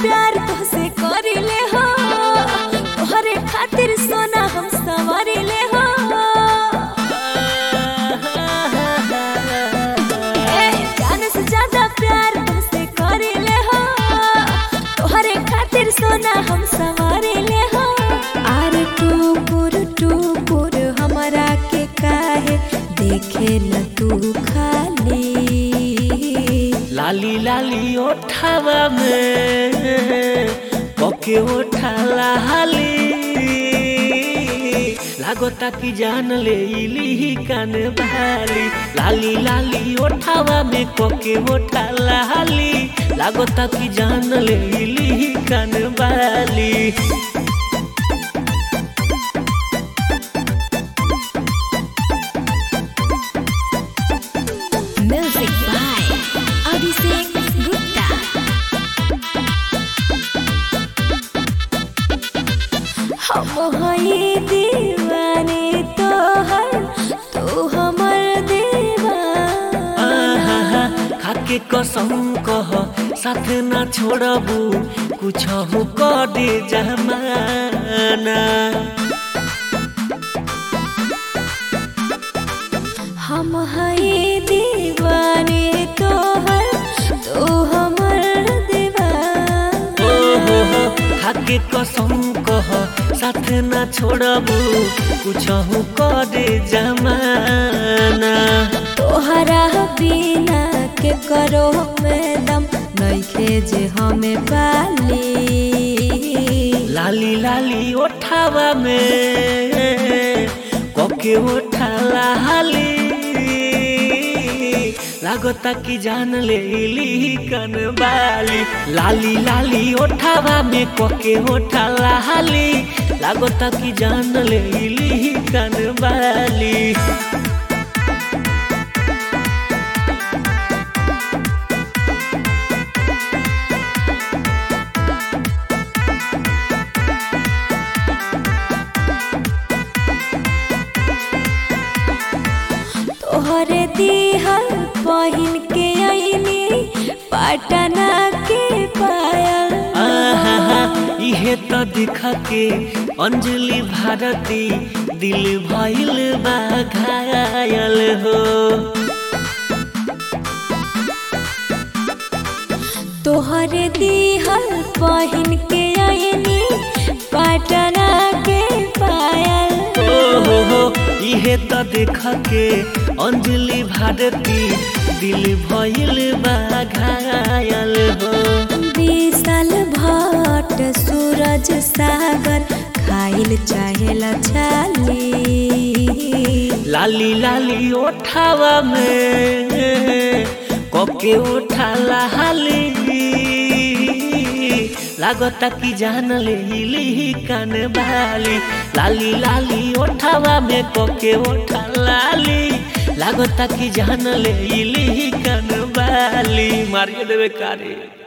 प्यार तोहसे करिले हो तोहरे खातिर सोना हम संवरिले हो ए, जान से ज्यादा प्यार तोहसे करिले हो तोहरे खातिर सोना हम संवरिले हो आर टुकुर टुकुर हमरा के काहे देखे न तू खाली लाली लाली ओठावा में पके ओठा लाली लागता कि जान ले इली कान बाली लाली लाली ओठावा में पके ओठा लाली लागता कि जान ले इली कान बाली Music by Abhishek Gupta. हम हई दीवाने तोहर तू हमर दीवाना आहा, खाके कसम कह साथ ना छोड़बू कुछ हो दे जमाना हम हई दीवाने तोहर तू हमर दीवाना ओ हो हो खाके कसम कह साथ ना छोड़बू कुछ हो दे जमाना तोहरा बिना के करो में दम नइखे जे हमें पाली लाली लाली ओठावा में कके ओठा लाली लागता कि जान ले इली कन बाली लाली लाली ओठावा में कके ओठा लाली लागता कि जान ले इली कन बाली तोहरे दिहल पहिन के आईनी पटना के पायल आहा, इहे तो दिख के अंजलि भारती दिल भइल बा घायल हो तोहरे दिहल पहिन के आईनी पटना के पायल ओ हो हो इहे तो देख के अंजलि भारती दिल भइल बा घायल हो विशाल भट्ट सूरज सागर खाइल चाहेला छाली लाली लाली ओठावा में कके ओठा लाली लागता कि जान ले इली कान बाली लाली लाली ओठावा में कके ओठा लाली लागता कि जान ले इली कान बाली मारिए देवे कारे